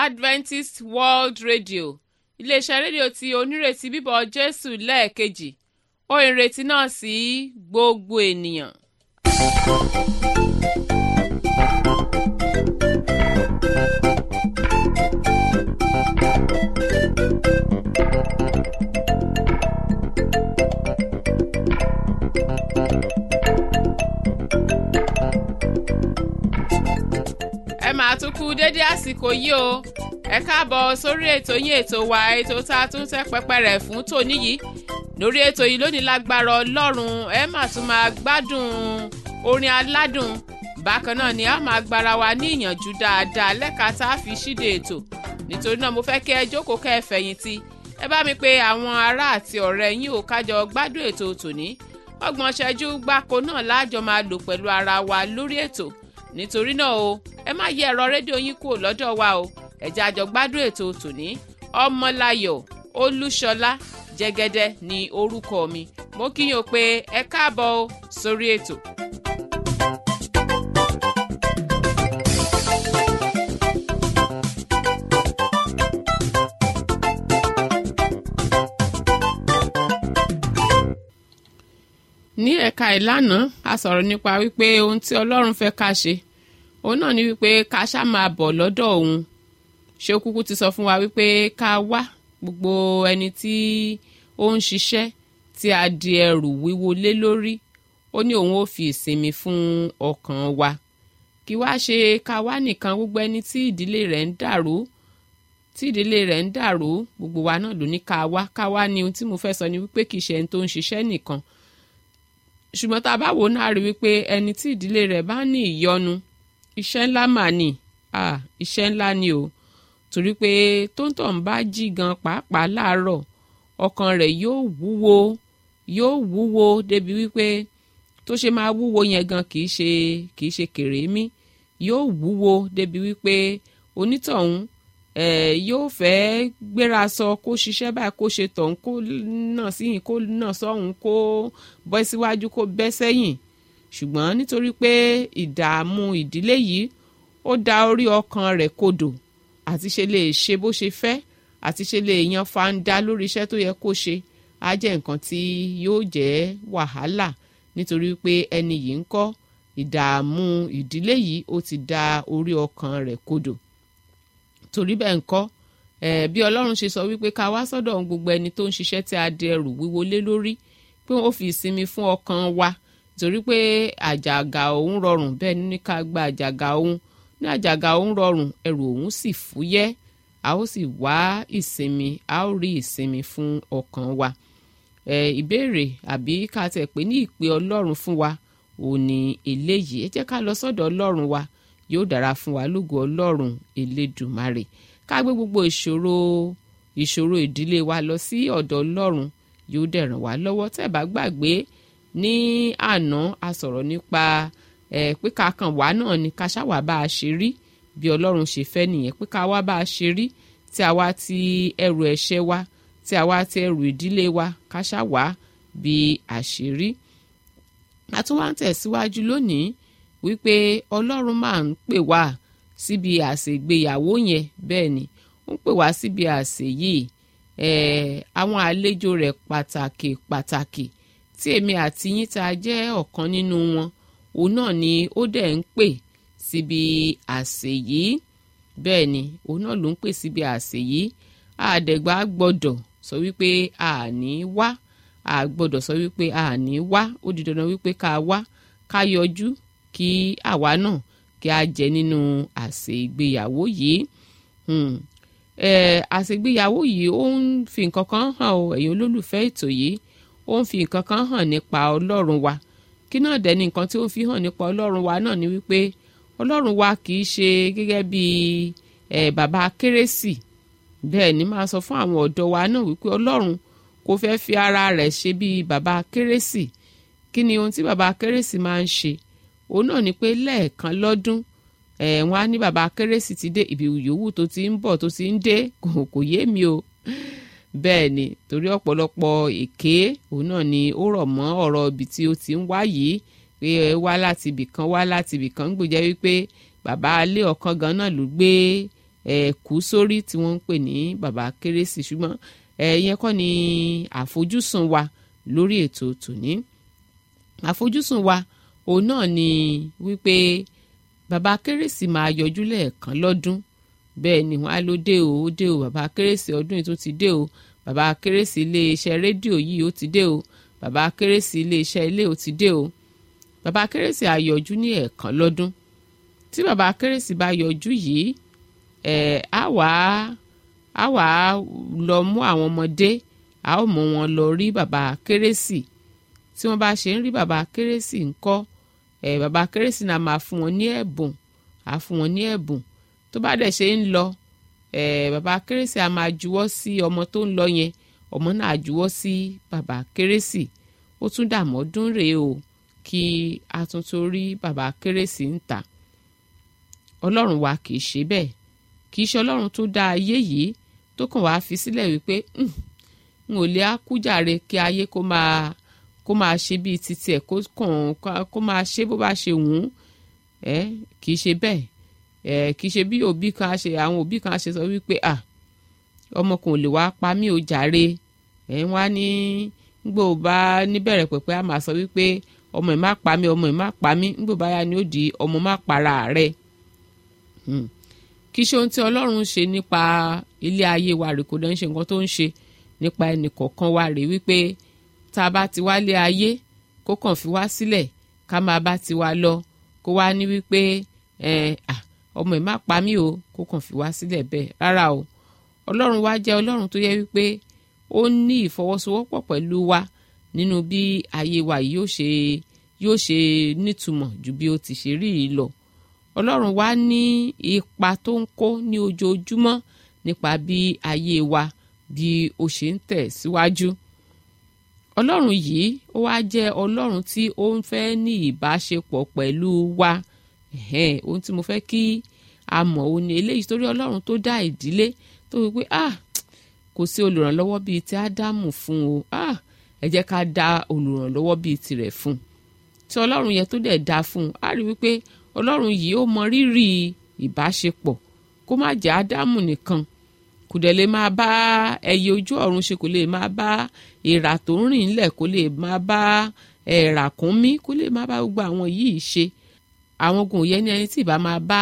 adventist world radio iléeṣẹ́ rédíò tí onírètí bíbọ̀ jésù lẹ́ẹ̀kejì ó ìrètí náà sí gbogbo ènìyàn. ẹ máa tún kú dédé àsìkò yìí o ẹ káàbọ̀ sórí ètò yín ètò wa ètò tá a tún tẹ́ pẹpẹ rẹ̀ fún tòní yìí lórí ètò yìí lónìí lágbára ọlọ́run ẹ máa tún máa gbádùn orin aládùn bákan náà ni a máa gbára wa ní ìyànjú dáadáa lẹ́ka tá a fi ṣíde ètò nítorí náà mo fẹ́ kí ẹ jókòó kẹ́ ẹ fẹ̀yìntì ẹ bá mi pe àwọn ará àti ọ̀rẹ́ yín ò kájọ gbádùn ètò tòní ọgbọ̀n ṣẹ́jú gbáko náà láàjọ máa lò pẹ̀lú ara wa lórí ètò nítorí náà o ẹ má yí ẹ̀rọ rédíò yín kúrò lọ́dọ̀ wa o ẹ̀jẹ̀ àjọ gbádùn ètò tòní ọmọláyọ̀ olúṣọlá jẹ́gẹ́dẹ́ ní orúkọ mi mo kí yín o pé ẹ káàbọ̀ o sórí ètò. ní ẹ̀ka ìlànà a sọ̀rọ̀ nípa wípé ohun tí ọlọ́run fẹ́ ká ṣe òun náà ni wípé ká ṣá máa bọ̀ lọ́dọ̀ òun ṣé ó kúkú ti sọ fún wa wípé ká wá gbogbo ẹni tí ó ń ṣiṣẹ́ tí a di ẹrù wíwo lé lórí ó ní òun ó fi ìsinmi fún ọkàn wa kí wá ṣe ká wá nìkan gbogbo ẹni tí ìdílé rẹ̀ ń dàrú tí ìdílé rẹ̀ ń dàrú gbogbo wa náà ló ní ká wá ká wá ní ohun tí mo fẹ́ sọ ni wípé kì í ṣe ẹni tó ń ṣiṣẹ́ nìkan ṣùgbọ́n tá a bá wò ó náà rí wípé ẹni tí ìdílé rẹ̀ bá ní ìyọnu iṣẹ́ ńlá mà ní iṣẹ́ ńlá ni o torí pé tóńtọ̀ ń bá jí gan pàápàá láàárọ̀ ọkàn rẹ̀ yóò wúwo yóò wúwo débi wípé tó ṣe máa wúwo yẹn gan kì í ṣe kì í ṣe kèrémí yóò wúwo débi wípé onítọ̀hún ẹ̀ yóò fẹ́ gbéra sọ kó ṣiṣẹ́ báyìí kó ṣe tọ̀hún kó náà síyìn kó náà sọ́hún kó bọ́ síwájú kó bẹ́ sẹ́yìn ṣùgbọ́n nítorí pé ìdààmú ìdílé yìí ó da orí ọkàn rẹ̀ kodò àti ṣe lè ṣe bó ṣe fẹ́ àti ṣe lè yan fanda lórí iṣẹ́ tó yẹ kó ṣe á jẹ́ nǹkan tí yóò jẹ́ wàhálà nítorí pé ẹni yìí ń kọ́ ìdààmú ìdílé yìí ó ti da orí ọkàn rẹ̀ kodò torí bẹ́ẹ̀ ń kọ́ ẹ̀ bí ọlọ́run ṣe sọ wípé ká wá sọ́dọ̀ gbogbo ẹni tó ń ṣiṣẹ́ tí a di ẹrù wíwo lé lórí pé wọ́n fi ìsinmi fún ọkàn wa torí pé àjàgà òun rọrùn bẹ́ẹ̀ ní ká gba àjàgà òun ní àjàgà òun rọrùn ẹrù òun sì fúyẹ́ a ó sì wá ìsinmi a ó rí ìsinmi fún ọkàn wa ẹ ìbéèrè àbí ká tẹ̀ pé ní ìpè ọlọ́run fún wa ò ní eléyìí ẹ jẹ́ ká lọ sọ́dọ̀ ọlọ́run wa yóò dára fún wa lógo ọlọ́run elédùmarè ká gbé gbogbo ìṣòro ìṣòro ìdílé wa lọ sí ọ̀dọ̀ ọlọ́run yóò dẹ̀ ràn wá lọ́wọ́ tẹ́ bá gbàgbé ní àná a sọ̀rọ̀ nípa ẹ̀ pé ká kàn wá náà ni ká ṣáwá bá a ṣe rí bí ọlọ́run ṣe fẹ́ nìyẹn pé ká wá bá a ṣe rí tí a wá ti ẹrù ẹ̀ṣẹ̀ wa tí a wá ti ẹrù ìdílé wa ká ṣáwá bí a ṣe rí. a tún wá ń tẹ̀síwájú lónìí wípé ọlọ́run máa ń pè wá síbi àṣègbéyàwó yẹn bẹ́ẹ̀ ni ó ń pè wá síbi àṣè yìí àwọn àlejò rẹ̀ pàtàkì pàtàkì tí èmi àti yín tá a jẹ́ ọ̀kan nínú wọn òun náà ni ó dẹ̀ ń pè síbi àsè yìí bẹ́ẹ̀ ni òun náà ló ń pè síbi àsè yìí àdẹ̀gbà gbọ́dọ̀ sọ wípé àní wá àgbọ́dọ̀ sọ wípé àní wá ó di dandan wípé ká wá ká yọjú kí àwa náà kí a jẹ nínú àsè ìgbéyàwó yìí àṣègbéyàwó yìí ó ń fi nǹkan kan hàn o ẹ̀yin olólùfẹ́ ètò yìí ó ń fi nǹkan kan hàn nípa ọlọ́run wa kí náà dẹ̀ ni nǹkan tí ó ń fi hàn nípa ọlọ́run wa náà ni wípé ọlọ́run wa kì í ṣe gẹ́gẹ́ bí ẹ̀ bàbá kérésì bẹ́ẹ̀ ni máa sọ fún àwọn ọ̀dọ́ wa náà wípé ọlọ́run kò fẹ́ fi ara rẹ̀ ṣe bí bàbá kérésì kí ni ohun tí bàbá kérésì máa ń ṣe òun náà ni pé lẹ́ẹ̀kan lọ́dún ẹ̀ wọ́n á ní bàbá kérésì ti dé ibi yòówù tó ti ń bọ̀ tó ti ń dé kò kò yé mi o bẹ́ẹ̀ ni torí ọ̀pọ̀lọpọ̀ èké òun náà ni ó rọ̀ mọ́ ọ̀rọ̀ ibi tí ó ti ń wá yìí pé ẹ wá láti ibì kan wá láti ibì kan ń gbòjẹ́ wípé bàbá alé ọ̀kan gan náà ló gbé ẹ̀ kú sórí tí wọ́n ń pè ní bàbá kérésì ṣùgbọ́n ẹ̀ yẹn kọ́ ni àfojúsùn wa lórí ètò tòní àfojúsùn wa òun náà ni wípé bàbá kérésì máa yọjú lẹ́ẹ̀kan lọ́dún bẹ́ẹ̀ ni wọ́n á ló dé o ó dé o bàbá kérésì ọdún yìí tó ti dé o bàbá kérésì iléeṣẹ́ rédíò yìí ó ti dé o bàbá kérésì iléeṣẹ́ ilé ó ti dé o bàbá kérésì á yọjú ní ẹ̀ẹ̀kan lọ́dún tí bàbá kérésì bá yọjú yìí ẹ̀ á wà á wà á lọ mú àwọn ọmọdé á ó mú wọn lọ rí bàbá kérésì tí wọ́n bá ṣe ń rí bàbá kérésì ńkọ́ ẹ̀ bàbá kérésì náà máa fún wọn ní ẹ̀bùn á fún wọn ní ẹ̀bùn tó bá dẹ̀ ṣe ń lọ ẹ̀ bàbá kérésì á máa juwọ́ sí ọmọ tó ń lọ yẹn ọmọ náà juwọ́ sí bàbá kérésì ó tún dàmọ́dún rèé o kí a tún tó rí bàbá kérésì ń ta ọlọ́run wa kì í ṣe bẹ́ẹ̀ kì í ṣe ọlọ́run tó dá ayé yìí tó kàn wá fi sílẹ̀ wípé n ò lè ákújàre kí ayé kó máa kó máa ṣe bíi titi ẹ̀ kó kàn kó máa ṣe bó bá ṣe wù ú ẹ kì í ṣe bẹ́ẹ̀ ẹ kì í ṣe bí òbí kan ṣe àwọn òbí kan ṣe sọ wípé à ọmọ kan ò lè wá pa mí ò jàre ẹ wá ní gbò bá níbẹ̀rẹ̀ pẹ̀pẹ́ a máa sọ wípé ọmọ ẹ̀ má pa mí ọmọ ẹ̀ má pa mí gbò bá yá ni ó di ọmọ má para rẹ̀ kì í ṣe ohun tí ọlọ́run ṣe nípa ilé ayé wa rè kò dẹ́ ń ṣe nǹkan tó ń ṣe nípa ẹnì kọ̀ọ̀kan wa rè wípé tá a bá ti wálé ayé kó kàn fi wá sílẹ̀ ká máa bá ti wá lọ kó wá ní wípé ọmọ ẹ̀ má pa mí o kó kàn fi wá sílẹ̀ bẹ́ẹ̀ rárá o ọlọ́run wa jẹ́ ọlọ́run tó yẹ wípé ó ní ìfọwọ́sowọ́pọ̀ pẹ̀lú wa nínú bí ayé wa yóò ṣe yóò ṣe nítumọ̀ ju bí ó ti ṣe rí yìí lọ ọlọ́run wa ní ipa tó ń kó ní ojoojúmọ́ nípa bí ayé wa bí ó ṣe ń tẹ̀ síwájú ọlọ́run yìí ó wá jẹ́ ọlọ́run tí ó ń fẹ́ ní ìbáṣepọ̀ pẹ̀lú wa ohun tí mo fẹ́ kí a mọ̀ ó ní eléyìí torí ọlọ́run tó dá ìdílé tó wí pé ah kò sí olùrànlọ́wọ́ bíi ti ádámù fún o ah ẹ jẹ́ ká dá olùrànlọ́wọ́ bíi tirẹ̀ fún tí ọlọ́run yẹn tó dẹ̀ dá fún un á rí wípé ọlọ́run yìí ó mọ rírì ìbáṣepọ̀ kó má jẹ́ ádámù nìkan kò dẹ̀ lè máa bá ẹyẹ ojú ọ̀run ṣe kò lè máa bá èèrà tó ń rìn ńlẹ̀ kò lè máa bá ràkúnmí kò lè máa bá gbogbo àwọn yìí ṣe àwọn ogun òye ní ẹni tí ìbá máa bá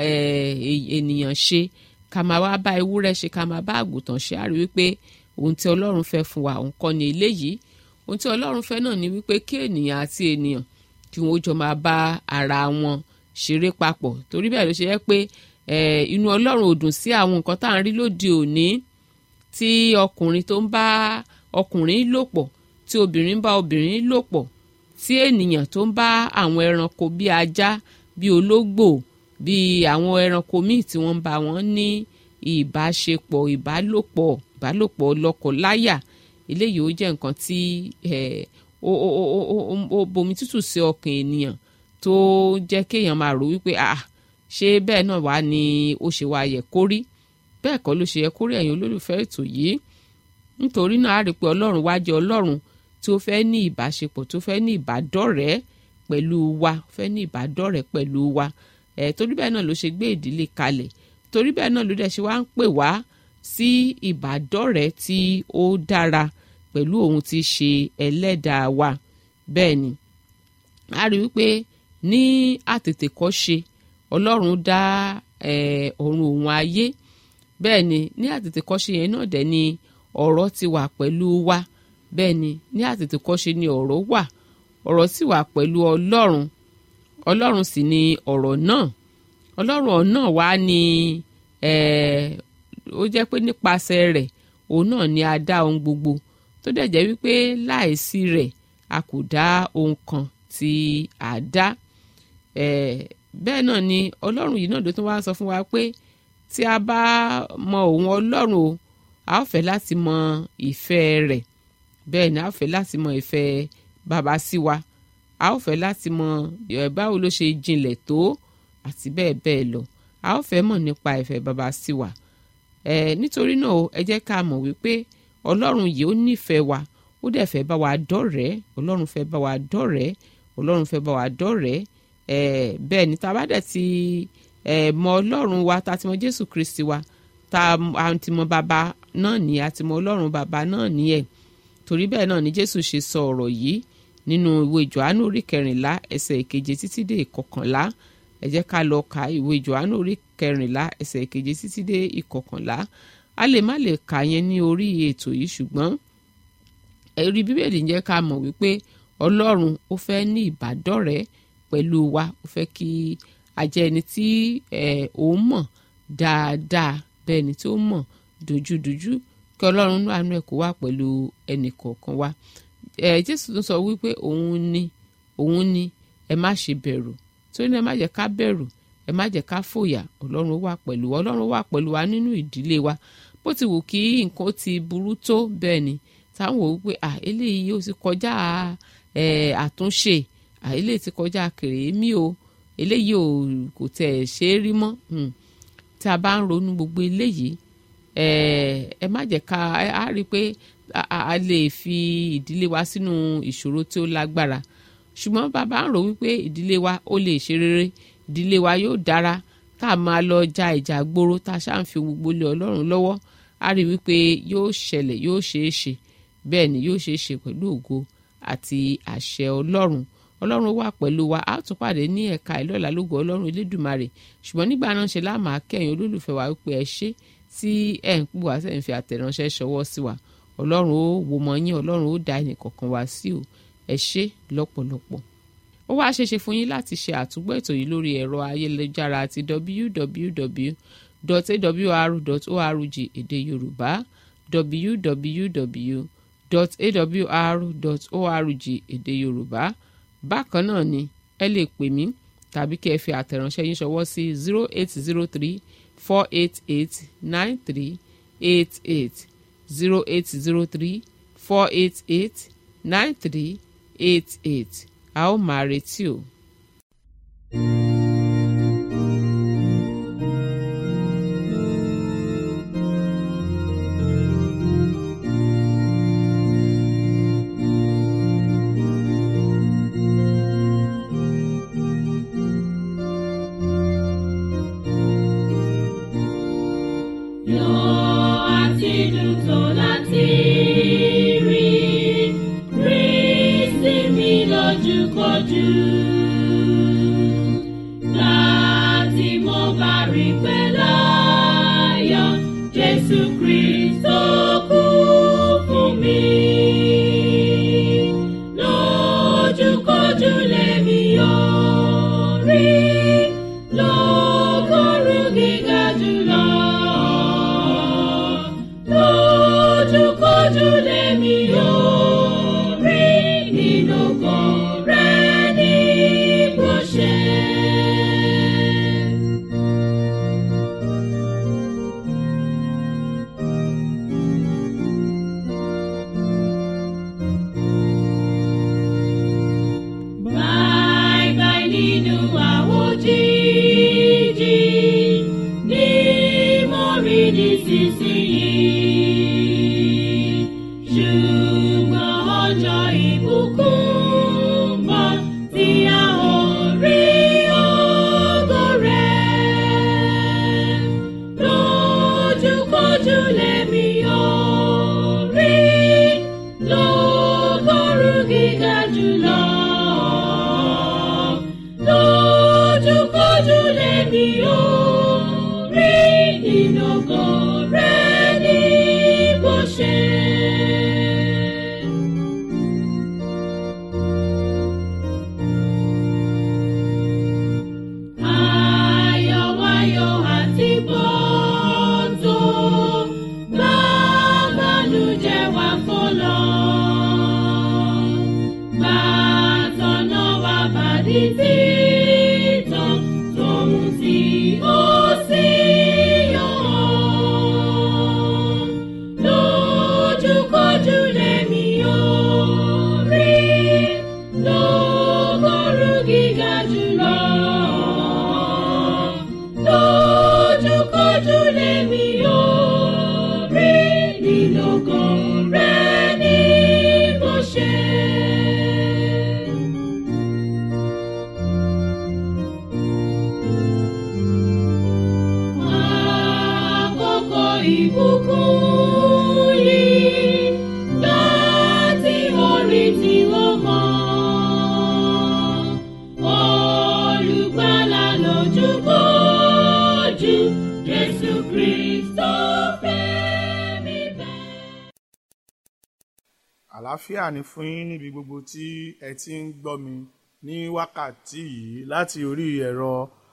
ènìyàn ṣe ká máa wá bá ewúrẹ́ ṣe ká máa bá àgùntàn ṣe á rí wípé ohun tí ọlọ́run fẹ́ fún wa òun kọ́ ni eléyìí ohun tí ọlọ́run fẹ́ náà ni wípé kí ènìyàn àti ènìyàn kí wọ́n jọ máa bá ara wọn ṣeré papọ̀ torí bẹ́ẹ̀ ló ṣe yẹ pé inú ọlọ́run ò dùn sí àwọn nǹkan tá à ń rí lóde òní tí ọkùnrin tó ń bá ọkùnrin lò pọ̀ tí obìnrin bá obìnrin lò pọ̀ tí ènìyàn tó ń bá àwọn ẹranko bíi ajá bíi ológbò bíi àwọn ẹranko míì tí wọ́n ń bá wọn ní ìbáṣepọ̀ ìbálòpọ̀ ìbálòpọ̀ lọ́kọláya eléyìí ó jẹ́ nǹkan tí ó bomi tútù sí ọkàn ènìyàn tó jẹ́ kéèyàn máa rò wípé ah ṣé bẹ́ẹ̀ náà wá ni ó ṣe wá yẹ kó rí bẹ́ẹ̀ kọ́ ló ṣe yẹ kó rí ẹ̀yin olólùfẹ́ ètò yìí nítorí náà a rí i pé ọlọ́run wá jẹ́ ọlọ́run tí ó fẹ́ ní ìbáṣepọ̀ tó fẹ́ ní ìbádọ́rẹ̀ẹ́ pẹ̀lú wa fẹ́ ní ìbádọ́rẹ̀ẹ́ pẹ̀lú wa ẹ̀ torí bẹ́ẹ̀ náà ló ṣe gbé ìdílé kalẹ̀ torí bẹ́ẹ̀ náà ló dẹ̀ ṣe wá ń pè wá sí ìbádọ́rẹ̀ẹ́ tí ó dára pẹ̀lú òun tí ṣe ẹlẹ́dàá wa bẹ́ẹ̀ ni a rí wípé ní àtètèkọ́ṣe ọlọ́run dá ọ̀run òun ayé bẹ́ẹ̀ ni ní àtètèkọ́ṣe yẹn náà dẹ̀ ni ọ̀rọ̀ ti wà pẹ̀lú wa bẹ́ẹ̀ ni ní àtètèkọ́ṣe ni ọ̀rọ̀ wà ọ̀rọ̀ sì wà pẹ̀lú ọlọ́run ọlọ́run sì ni ọ̀rọ̀ náà ọlọ́run náà wá ní ó jẹ́ pé nípasẹ̀ rẹ̀ òun náà ni a dá ohun gbogbo tó dẹ̀ jẹ́ wípé láìsí rẹ̀ a kò dá ohun kan tí a dá bẹ́ẹ̀ náà ni ọlọ́run yìí náà ló tún wá sọ fún wa pé tí a bá mọ òun ọlọ́run o a ó fẹ́ láti mọ ìfẹ́ rẹ̀ bẹ́ẹ̀ ni a ó fẹ́ láti mọ ìfẹ́ bàbá sí wa a ó fẹ́ láti mọ báwo ló ṣe jinlẹ̀ tó àti bẹ́ẹ̀ bẹ́ẹ̀ lọ a ó fẹ́ mọ̀ nípa ìfẹ́ bàbá sí wa nítorí náà ẹ jẹ́ ká mọ̀ wípé ọlọ́run yìí ó nífẹ̀ẹ́ wa ó dẹ̀ fẹ́ bá wa dọ́rẹ̀ẹ́ ọlọ́run fẹ́ bá wa dọ́rẹ̀ẹ́ ọlọ́run fẹ́ bá wa dọ́rẹ̀ẹ́ bẹ́ẹ̀ ni tá a bá dẹ̀ ti ẹ̀ mọ ọlọ́run wa tá a ti mọ jésù kristi wa tá a ti mọ bàbá náà ní a ti mọ ọlọ́run bàbá náà ní ẹ̀ torí bẹ́ẹ̀ náà ni jésù ṣe sọ ọ̀rọ̀ yìí nínú ìwé johannu orí kẹrìnlá ẹsẹ̀ ìkeje títí dé ìkọkànlá ẹ jẹ́ ká lọ ka ìwé johannu orí kẹrìnlá ẹsẹ̀ ìkeje títí dé ìkọkànlá a lè má lè kà yẹn ní orí ètò yìí ṣùgbọ́n ẹ̀rí bíbélì ń jẹ́ ká mọ̀ wípé ọlọ́run ó fẹ́ ní ìbádọ́rẹ̀ẹ́ pẹ̀lú wa ó fẹ́ kí a jẹ́ ẹni tí òun mọ̀ dáadáa bẹ́ẹ̀ ni tí ó mọ̀ dojúdojú kí ọlọ́run ní àánú ẹ̀ kó wà pẹ̀lú ẹnì kọ̀ọ̀kan wa jésù tó sọ wípé òun ni òun ni ẹ má ṣe bẹ̀rù torí náà ẹ má jẹ́ ká bẹ̀rù ẹ má jẹ́ ká fòyà ọlọ́run wà pẹ̀lú wa ọlọ́run wà pẹ̀lú wa nínú ìdílé wa bó ti wù kí nǹkan ti burú tó bẹ́ẹ̀ ni táwọn wò wípé à eléyìí ó ti kọjá àtúnṣe à eléyìí ti kọjá kèrèémí o eléyìí ò kò tẹ̀ ṣe é rí mọ́ tí a bá ń ronú gbogbo eléyìí ẹ má jẹ́ ká a rí i pé a lè fi ìdílé wa sínú ìṣòro tí ó lágbára ṣùgbọ́n bàbá ń rò wípé ìdílé wa ó lè ṣe rere ìdílé wa yóò dára tá a máa lọ ja ìjà gboro tá a ṣáà ń fi gbogbo lé ọlọ́run lọ́wọ́ a rí wípé yóò ṣẹlẹ̀ yóò ṣeé ṣe bẹ́ẹ̀ ni yóò ṣeé ṣe pẹ̀lú ògo àti àṣẹ ọlọ́run ọlọ́run wà pẹ̀lú wa a tún pàdé ní ẹ̀ka ìlọ́la lógo ọlọ́run elédùmarè ṣùgbọ̀n nígbà náà ṣe láàmà kẹ́yìn olólùfẹ́ wa wípé ẹ ṣé tí ẹ̀ ń pò wá sẹ́yìn fi àtẹ̀ránṣẹ́ ṣọwọ́ sí wa ọlọ́run ó wo mọ́ yín ọlọ́run ó dá ẹnì kọ̀ọ̀kan wá sí o ẹ ṣé lọ́pọ̀lọpọ̀ ó wá ṣeéṣe fún yín láti ṣe àtúgbọ́ ètò yìí lórí ẹ̀rọ ayélujára àti www.awr.org èdè yorùbá www.awr.org èdè yorùbá bákan náà ni ẹ lè pè mí tàbí kí ẹ fi àtẹ̀ránṣẹ́ yín ṣọwọ́ sí zero eight zero three four eight eight nine three eight eight zero eight zero three four eight eight nine three eight eight a ó máa retí o. ìbùkún yìí láti orí tí ó mọ́. Olùgbàlà lójú kojú Jésù Kristo fẹ́ mi bẹ́ẹ̀. àlàáfíà ni fún yín níbi gbogbo tí ẹ ti ń gbọ́ mi ní wákàtí yìí láti orí ẹ̀rọ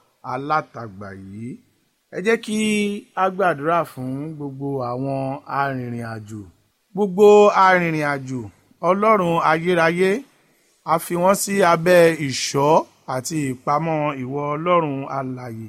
alátagbà yìí ẹ jẹ́ kí a gbàdúrà fún gbogbo àwọn arìnrìn àjò gbogbo arìnrìn àjò ọlọ́run ayérayé a fi wọ́n sí abẹ́ ìṣọ́ àti ìpamọ́ ìwọ ọlọ́run alààyè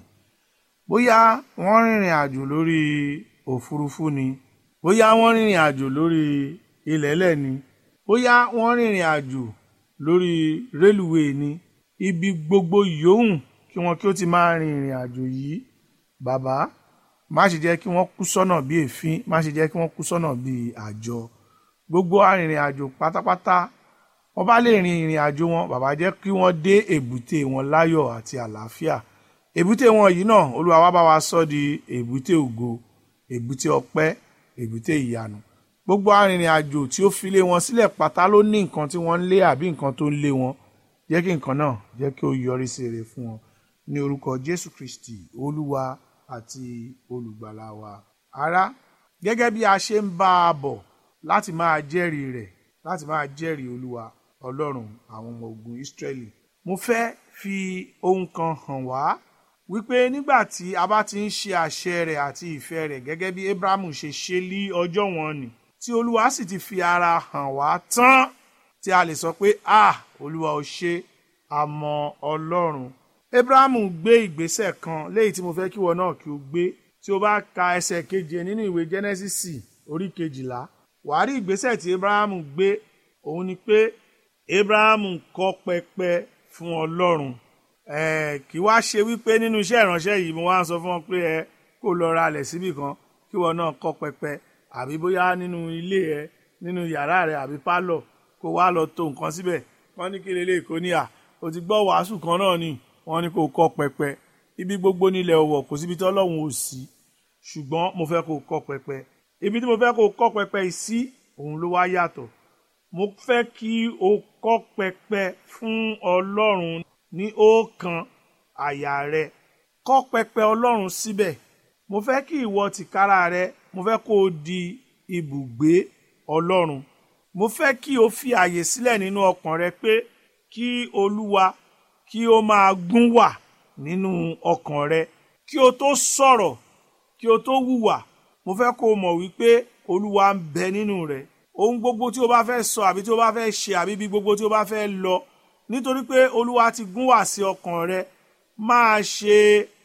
bóyá wọ́n rìnrìn àjò lórí òfurufú ni bóyá wọ́n rìnrìn àjò lórí ilẹ̀ẹ́lẹ̀ ni bóyá wọ́n rìnrìn àjò lórí rélùwéè ni ibi gbogbo yòówù kí wọn kí ó ti máa rin ìrìn àjò yìí bàbá má ṣe jẹ́ kí wọ́n kú sọ́nà bí èéfín má ṣe jẹ́ kí wọ́n kú sọ́nà bí àjọ gbogbo arìnrìn àjò pátápátá wọ́n bá lè rin ìrìn àjò wọn bàbá jẹ́ kí wọ́n dé èbúté wọn láyọ̀ àti àlàáfíà èbúté wọn yìí náà olúwa wá bá wa sọ di èbúté ògo èbúté ọpẹ́ èbúté ìyanu gbogbo arìnrìn àjò tí ó fi lé wọn sílẹ̀ pátá ló ní nǹkan tí wọ́n ń lé àbí nǹkan tó ń lé wọn jẹ́ kí nǹkan náà jẹ́ kí ó yọrí sí rere fún wọn ní orúkọ jésù kristi olúwa àti olùgbàlà wa ará gẹ́gẹ́ bí a ṣe ń bá a bọ̀ láti máa jẹ́rìí rẹ̀ láti máa jẹ́rìí olúwa ọlọ́run àwọn ọmọ ogun israẹli mo fẹ́ fi ohun kan hàn wá wípé nígbà tí a bá ti ń ṣe àṣẹ rẹ̀ àti ìfẹ́ rẹ̀ gẹ́gẹ́ bí abrahamu ṣe ṣe lí ọjọ́ wọn ni tí olúwa sì ti fi ara hàn wá tán tí a lè sọ pé ah olúwa ò ṣe àmọ́ ọlọ́run abrahamu gbé ìgbésẹ̀ kan léyìí tí mo fẹ́ kí wọn náà kí o gbé tí o bá ka ẹsẹ̀ keje nínú ìwé jẹ́nẹ́sísì orí kejìlá wàá rí ìgbésẹ̀ tí abrahamu gbé òun ni pé abrahamu kọ́ pẹpẹ fún ọlọ́run ẹ̀ẹ́ kí wá ṣe wípé nínú iṣẹ́ ìránṣẹ́ yìí mo wá ń sọ fún wọn pé ẹ kó lọ ra alẹ̀ síbì kan kí wọn náà kọ́ pẹpẹ àbí bóyá nínú ilé ẹ nínú yàrá rẹ àbí pálọ̀ kó wá lọ tó nǹkan síbẹ̀ wọ́n ní kí lélẹ̀ kó níyà o ti gbọ́ wàásù kan náà ni wọ́n ní kó kọ́ pẹpẹ ibi gbogbo nílẹ̀ ọ̀wọ̀ kò síbi tí ọlọ́run ò sí ṣùgbọ́n mo fẹ́ kó kọ́ pẹpẹ ibi tí mo fẹ́ kó kọ́ pẹpẹ yìí sí òun ló wá yàtọ̀ mo fẹ́ kí o kọ́ pẹpẹ fún ọlọ́run ní ọ̀kan àyà rẹ kọ́ pẹpẹ ọlọ́run síbẹ̀ mo fẹ́ kí ìwọ tìkára rẹ mo fẹ́ kó o di ibùgbé ọlọ́run mo fẹ́ kí o fi àyè sílẹ̀ nínú ọkàn rẹ pé kí olúwa kí o máa gún wà nínú ọkàn rẹ kí o tó sọ̀rọ̀ kí o tó hùwà mo fẹ́ kó o mọ̀ wípé olúwa ń bẹ nínú rẹ ohun gbogbo tí o bá fẹ́ sọ àbí tí o bá fẹ́ ṣe àbí bí gbogbo tí o bá fẹ́ lọ nítorí pé olúwa ti gún wà sí ọkàn rẹ máa ṣe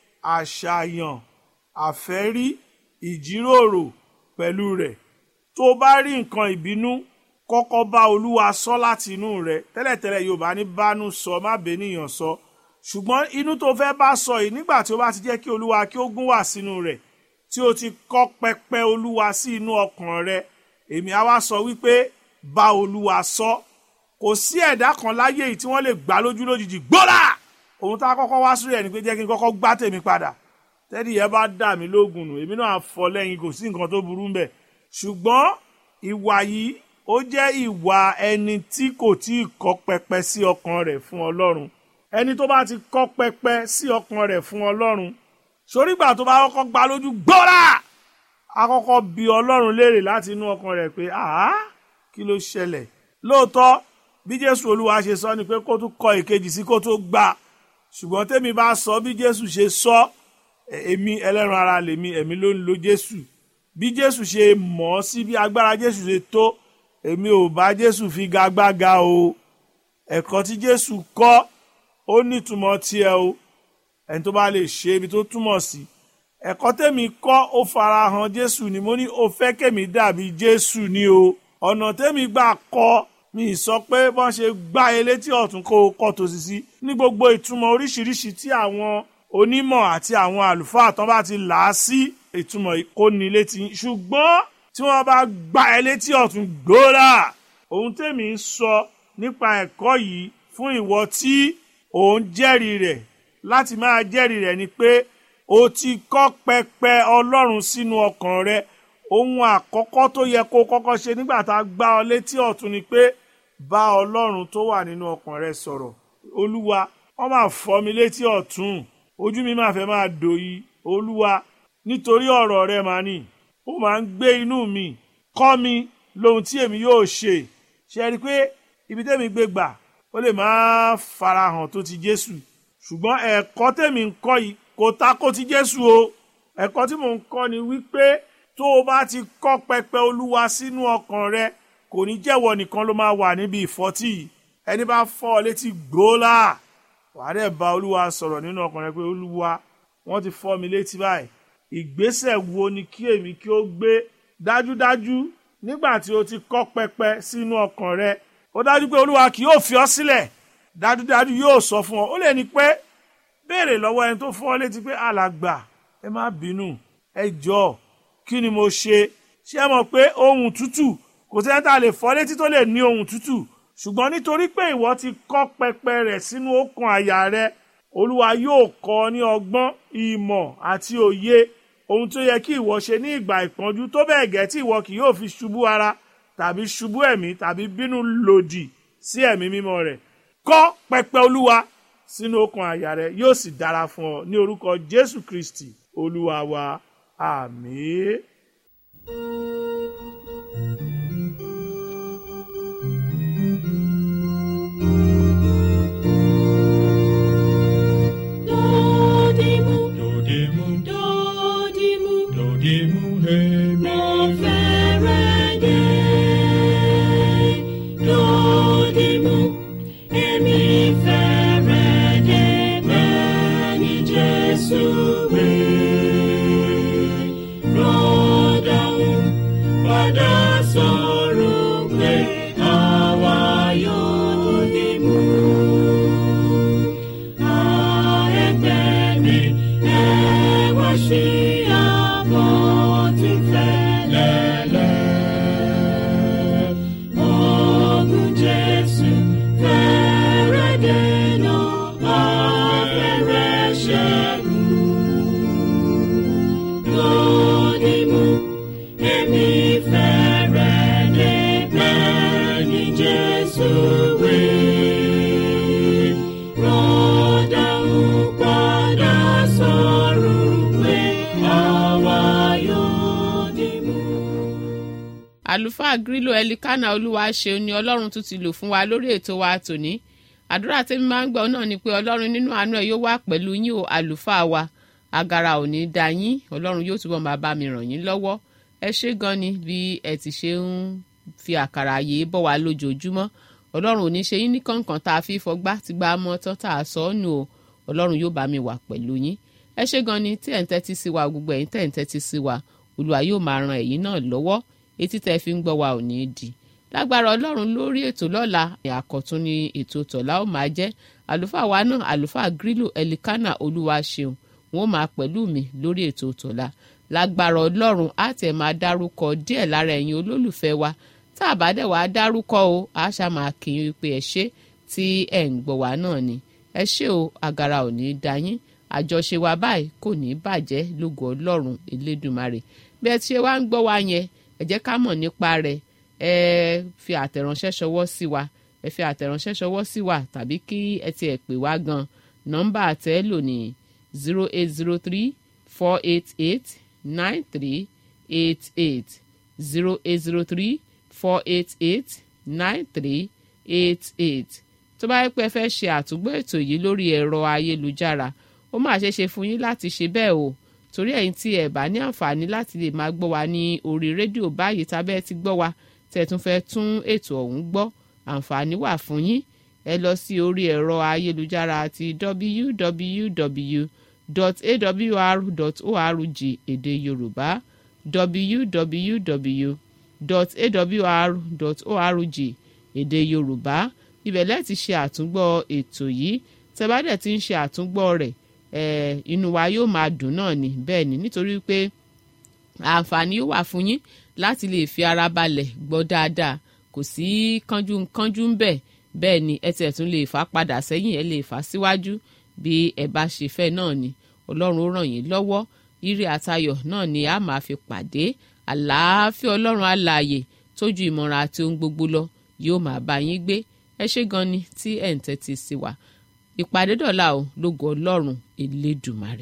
àṣàyàn àfẹ́rí ìjíròrò pẹ̀lú rẹ̀ tó o bá rí nǹkan ìbínú kọ́kọ́ bá olúwa sọ láti inú rẹ̀ tẹ́lẹ̀tẹ́lẹ̀ yorùbá ní bánú sọ má bẹ́nìyàn sọ ṣùgbọ́n inú tó fẹ́ bá sọ yìí nígbà tí ó bá ti jẹ́ kí olúwa kí ó gún wà sínú rẹ̀ tí o ti kọ́ pẹpẹ olúwa sí inú ọkàn rẹ èmi á wá sọ wípé bá olúwa sọ kò sí ẹ̀dá kan láyé yìí tí wọ́n lè gbá lójú lójijì gbọ́dà ohun tá a kọ́kọ́ wá sórí ẹ̀ ni pé jẹ́ kí n kọ́kọ́ gbá tèmi padà tẹ́lẹ̀ yẹn bá dà mí lógun nù èmi náà fọ lẹ́yìn kò sí nǹkan tó burú ń bẹ̀ ṣùgbọ́n ìwà yìí ó jẹ́ ìwà ẹni tí kò tí ì kọ́ pẹpẹ sí ọkàn rẹ̀ fún ọlọ́run ẹni tó bá ti kọ́ pẹpẹ sí ọkàn rẹ̀ fún ọlọ́run sorígbà tó bá kọ́kọ́ gbá lójú gbọ́dà a kọ́kọ́ bi ọlọ́run léèrè láti inú ọkàn rẹ̀ pé àá kí ló ṣẹlẹ̀ lóòótọ́ bí jésù olúwa ṣe sọ ni pé kó tún kọ ìkejì sí kó tó gbà ṣùgbọ́n tèmi bá sọ bí jésù ṣe sọ èmi ẹlẹ́ran ara lèmi ẹ̀mí ló ń lo jésù bí jésù ṣe mọ̀ ọ́ sí bí agbára jésù ṣe tó èmi ò bá jésù fi gagbága o ẹ̀kọ́ tí jésù kọ́ ó nítumọ̀ tiẹ̀ o ẹni tó bá lè ṣe ibi tó túmọ̀ sí ẹ̀kọ́ tèmi kọ́ ó farahàn jésù ni mo ní ó fẹ́ kèmi dàbí jésù ni o ọ̀nà tèmi gbà kọ́ mi sọ pé bọ́n ṣe gbá elétí ọ̀tún kó kọ́ tòsí sí ní gbogbo ìtumọ̀ oríṣiríṣi tí àwọn onímọ̀ àti àwọn àlùfáà tán bá ti là á sí ìtumọ̀ ìkóni létí ṣùgbọ́n tí wọ́n bá gbá ẹ létí ọ̀tún gbóòrà ohun tèmi ń sọ nípa ẹ̀kọ́ yìí fún ìwọ tí òun jẹ́rìí rẹ̀ láti máa jẹ́rìí rẹ̀ ni pé o ti kọ́ pẹpẹ ọlọ́run sínú ọkàn rẹ ohun àkọ́kọ́ tó yẹ kó kọ́kọ́ ṣe nígbà tá a gbá ọ létí ọ̀tún ni pé bá ọlọ́run tó wà nínú ọkàn rẹ sọ̀rọ̀ olúwa wọ́n máa fọ́ mi létí ọ̀tún ojú mi máa fẹ́ máa dòyí olúwa nítorí ọ̀rọ̀ rẹ máa nì ó máa ń gbé inú mi kọ́ mi lohun tí èmi yóò ṣe ṣe rí i pé ibi tẹ́mi gbé gbà ó lè máa farahàn tó ti jésù ṣùgbọ́n ẹ̀kọ́ tèmi ń kọ́ yìí kò tako ti jésù o ẹ̀kọ́ tí mò ń kọ́ ni wípé tó o bá ti kọ́ pẹpẹ olúwa sínú ọkàn rẹ kò ní jẹ́wọ́ nìkan ló máa wà níbi ìfọ́tí ẹni bá fọ́ ọ létí gbóòlà wàá dẹ̀ bá olúwa sọ̀rọ̀ nínú ọkàn rẹ pé olúwa wọ́n ti fọ́ mi létí báyìí ìgbésẹ̀ wo ni kí èmi kí ó gbé dájúdájú nígbà tí o ti kọ́ pẹpẹ sínú ọkàn rẹ ó dájú pé olúwa kì yóò fi ọ́ sílẹ̀ dájúdájú yóò sọ fún ọ ó lè ní pé béèrè lọ́wọ́ ẹni tó fọ́ ọ létí pé alàgbà ẹ má bínú ẹ jọ̀ọ́ kí ni mo ṣe ṣé ẹ mọ̀ pé ohun tútù kò sẹ́ni tá a lè fọ́ létí tó lè ní ohun tútù ṣùgbọ́n nítorí pé ìwọ ti kọ́ pẹpẹ rẹ̀ sínú ọkàn àyà rẹ olúwa yóò kọ́ ọ ní ọgbọ́n ìmọ̀ àti òye ohun tó yẹ kí ìwọ ṣe ní ìgbà ìpọ́njú tó bẹ́ẹ̀ gẹ́ tí ìwọ kì yóò fi ṣubú ara tàbí ṣubú ẹ̀mí tàbí bínú lòdì sí ẹ̀mí mímọ́ rẹ̀ kọ́ pẹpẹ olúwa sínú ọkàn àyà rẹ yóò sì dára fún ọ ní orúkọ jésù kristi olúwa wa àmín. Dodimu, Dodimu, dodimu, dodimu, hemi. mo fẹ́rẹ̀ dé. Dodimu, èmi fẹ́rẹ̀ dé bẹ́ẹ̀ ni Jésù wí. Rọ́dàún padà sọ̀rọ̀ pé àwa yóò dìmú. Jesus will rọ́dà ń padà sọ̀rọ̀ pé àwa yóò dìmú. àlùfáà grílò ẹlikánà olúwa ṣeun ni ọlọ́run tún ti lò fún wa lórí ètò wa tòní àdúrà tèmi máa ń gbọ́ náà ni pé ọlọ́run nínú àánú ẹ̀ yóò wà pẹ̀lú yín o àlùfáà wa agara ò ní da yín ọlọ́run yóò túbọ̀ máa bá mi ràn yín lọ́wọ́ ẹ ṣé gan ni bí ẹ ti ṣe ń fi àkàrà yìí bọ̀ wá lójoojúmọ́ ọlọ́run ò ní ṣe yín ní kọ̀ọ̀kan tá a fi fọgbá ti gba mọ́ tán tá a sọ ọ́ nù o ọlọ́run yóò bá mi wà pẹ̀lú yín ẹ ṣé gan ni tí ẹ̀ ń tẹ́tí sí wa gbogbo ẹ̀yin tẹ́ ẹ̀ ń tẹ́tí sí wa olúwa yóò máa ran ẹ̀yin náà lọ́wọ́ etí tẹ́ fi ń gbọ́ wa ò ní í di lágbára ọlọ́run lórí ètò lọ́la àkọ́tún ni ètò tọ̀la ó máa jẹ́ àlùfáà wa náà àlùfáà grílò ẹlikánà olúwa ṣeun wọn ó máa pẹ̀lú mi lórí ètò tọ̀la lágbára ọlọ́run á tẹ̀ máa dárúkọ díẹ̀ lára ẹ̀yin olólùfẹ́ wa tá a bá dẹ̀ wá dárúkọ o á ṣá máa kí yín wípé ẹ ṣé tí ẹ̀ ń gbọ́ wa náà ni ẹ ṣé o agara ò ní í da yín àjọṣe wa báyìí kò ní í bàjẹ́ lógo ọlọ́run elédùmarè bí ẹ ti ṣe wá ń gbọ́ wa yẹn ẹ jẹ́ ká mọ̀ nípa rẹ̀ ẹ fi àtẹ̀ránṣẹ́ ṣọwọ́ sí wa ẹ fi àtẹ̀ránṣẹ́ ṣọwọ́ sí wa tàbí kí ẹ tiẹ̀ pè wá gan nọ́mbà àtẹ́ lò ní zero eight zero three four eight eight nine three eight eight zero eight zero three four eight eight nine three eight eight tó bá yẹ pé ẹ fẹ́ ṣe àtúgbò ètò yìí lórí ẹ̀rọ ayélujára ó máa ṣeé ṣe fún yín láti ṣe bẹ́ẹ̀ o torí ẹ̀yin tí ẹ̀ bá ní àǹfààní láti lè máa gbọ́ wa ní orí rédíò báyìí tábẹ́ ti gbọ́ wa tẹ̀ tún fẹ́ tún ètò ọ̀hún gbọ́ àǹfààní wà fún yín ẹ lọ sí orí ẹ̀rọ ayélujára àti www.awr.org èdè yorùbá www.awr.org èdè yorùbá ibẹ̀ lẹ́ẹ̀ ti ṣe àtúngbọ́ ètò yìí tẹ́ bá dẹ̀ ti ń ṣe àtúngbọ́ rẹ̀ eh, inú wa yóò máa dùn náà ni bẹ́ẹ̀ ni nítorí pé àǹfààní yóò wà fún yín láti lè fi ara balẹ̀ gbọ́ dáadáa kò sí kánjú kánjú ń bẹ̀ bẹ́ẹ̀ ni ẹ tiẹ̀ tún lè fà padà sẹ́yìn ẹ lè fà síwájú bí ẹ bá ṣe fẹ́ náà ni ọlọ́run ó ràn yín lọ́wọ́ ire àtayọ̀ náà ni a máa fi pàdé àlàáfíà ọlọ́run alààyè tójú ìmọ̀ràn àti ohun gbogbo lọ yóò máa bá yín gbé ẹ ṣé gan ni tí ẹ̀ ń tẹ́tí sí wa ìpàdé dọ̀la o lógo ọlọ́run elédùmarè.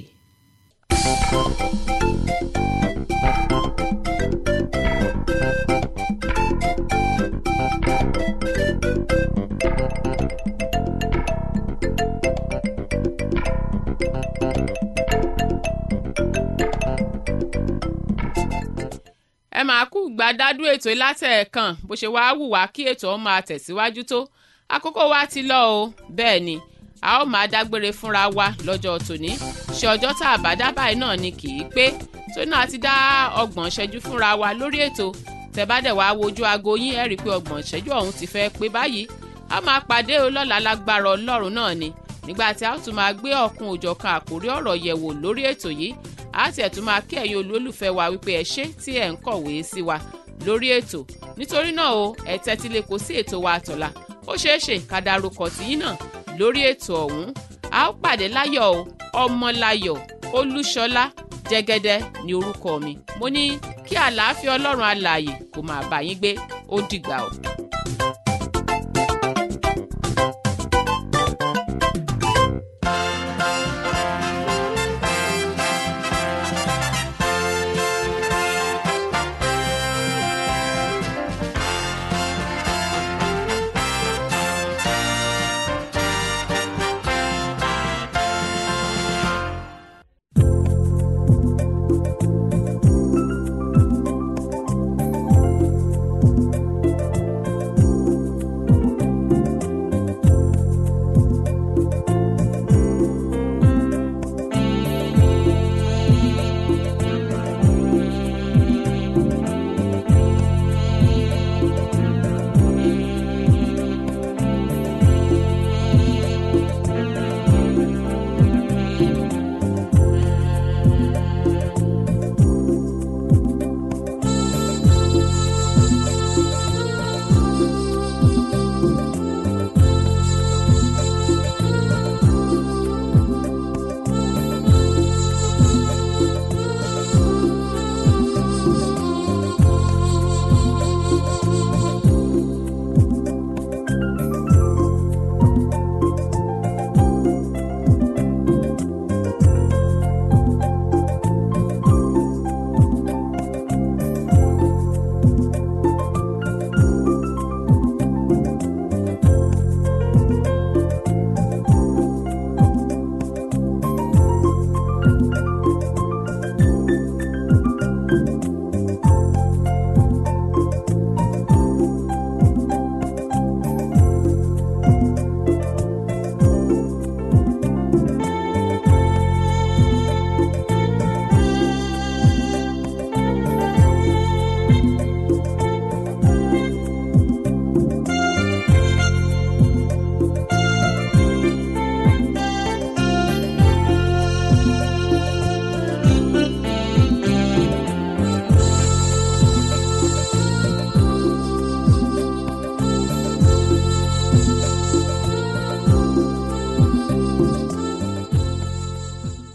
ẹ máa kú gbàdádú ètò látẹ̀ẹ̀kan bó ṣe wáá wù wá kí ètò ọ̀hún máa tẹ̀síwájú tó àkókò wa ti lọ o bẹ́ẹ̀ ni a ó máa dágbére fúnra wa lọ́jọ́ tòní ṣe ọjọ́ tá a bá dá báyìí náà ni kì í pé tó náà ti dá ọgbọ̀n ṣẹ́jú fúnra wa lórí ètò tẹ́ bá dẹ̀ wá wojú aago yín ẹ̀ rí i pé ọgbọ̀n ṣẹ́jú ọ̀hún ti fẹ́ pé báyìí a máa pàdé o lọ́la lágbára ọlọ́run náà ni nígbà tí a ó tún máa gbé ọ̀kun òjọ̀kan àkórí ọ̀rọ̀ yẹ̀wò lórí ètò yìí a ti ẹ̀ tún máa kí ẹ̀yin olólùfẹ́ wa wípé ẹ ṣé tí ẹ̀ ń kọ̀wé sí wa lórí ètò nítorí náà o ẹ tẹ́tí lè kó sí ètò wa àtọ̀la ó ṣeé ṣe ká darúkọ tìyín náà lórí ètò ọ̀hún a ó pàdé láyọ̀ o ọmọláyọ̀ olúṣọlá jẹ́gẹ́dẹ́ ní orúkọ mi mo ní kí àlàáfíà ọlọ́run alààyè kó máa bá yín gbé ó dìgbà o.